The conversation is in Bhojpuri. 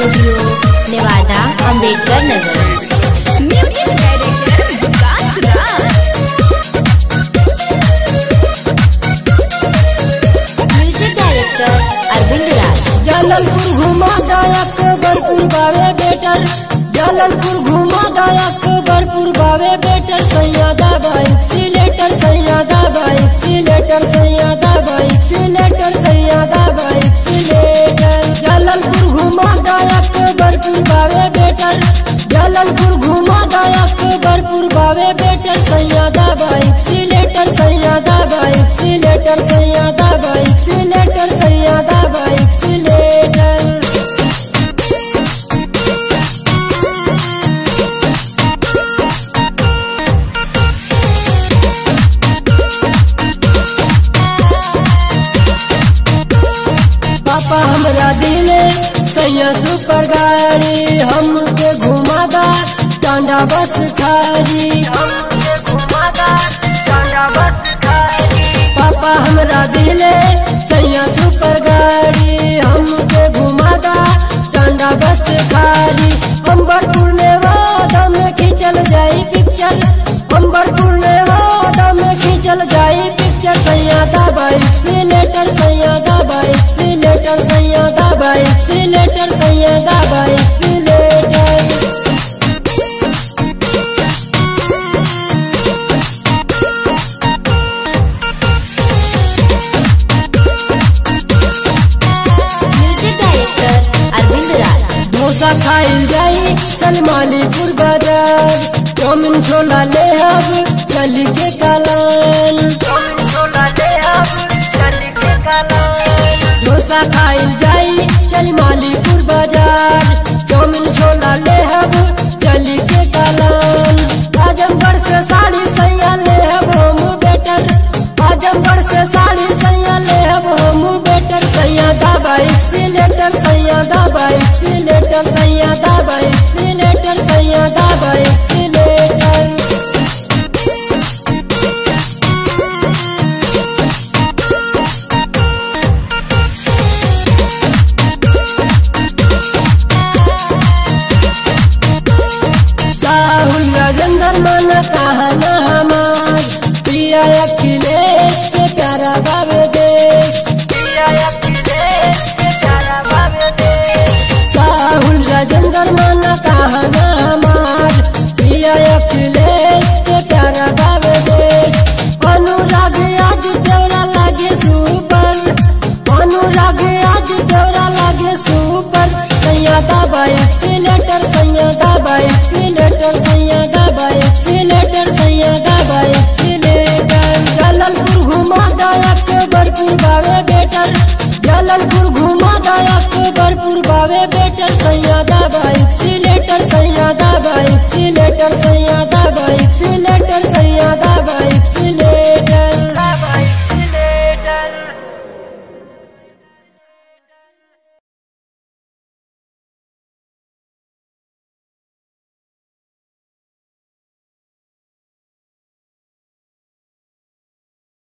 studio Nevada Ambedkar Nagar music director Vikas Raj music director Arvind Raj Jalalpur घुमा दायक बरपुर बावे बेटर जललपुर घुमा दायक बरपुर बावे बेटर सैयादा बाइक सिलेटर सैयादा बाइक सिलेटर सैयादा बाइक सिलेटर सैयादा बाइक सिलेटर जललपुर घुमा दायक बरपुर बावे बेटर जललपुर घुमा दायक बरपुर बावे बेटर सैयादा बाइक सिलेटर सैयादा बाइक सिलेटर सैयादा बाइक सिलेटर सैयादा बाइक सिलेटर पापा हमरा दिले सैया सुपर गाड़ी हमके घुमादा टांडा बस खारी हमके घुमादा टांडा बस खारी पापा हमरा दिले सैया सुपर गाड़ी हमके घुमादा टांडा बस खारी अंबरपुर ने वादा में खींचल जाई पिक्चर अंबरपुर ने वादा में खींचल जाई पिक्चर सैयादा बाइक सिलेटर सैयादा बाइक सिलेटर सैयादा बाइक सिलेटर सैयादा बाइक सिलेटर म्यूजिक डायरेक्टर अरविंद राज डोसा खाइल जाई चल मालीपुर बाजार चाउमिन छोला ले अब चली के कालान डोसा खाइल जाई चल मालीपुर बाजार चाउमिन छोला ले अब चली के कालान आजमगढ़ से साड़ी सैया ले अब हम बेटर आजमगढ़ से साड़ी सैया ले अब हम बेटर सैया दा बाइक सिलेटर सैया दा बाइक सिलेटर सैया दा बाइक सिलेटर सैया दा बाइक सिलेटर साहुल राजेंद्र मन कहना हमार प्रिया अखिलेश के प्यारा बाबे देश साहुल राजेंद्र मन कहना हमार प्रिया अखिलेश के प्यारा बाबे देश अनुराग आज तेरा लागे सुपर अनुराग आज तेरा लागे सुपर सैयादा बाइक सिलेटर सैयादा बाइक सिलेटर सैयादा बाइक सिलेटर सैयादा बाइक सिलेटर जललपुर घुमा दायक बरपुर बावे बेटर जललपुर घुमा दायक बरपुर बावे बेटर सैयादा बाइक सिलेटर सैयादा बाइक सिलेटर सैयादा बाइक सिलेटर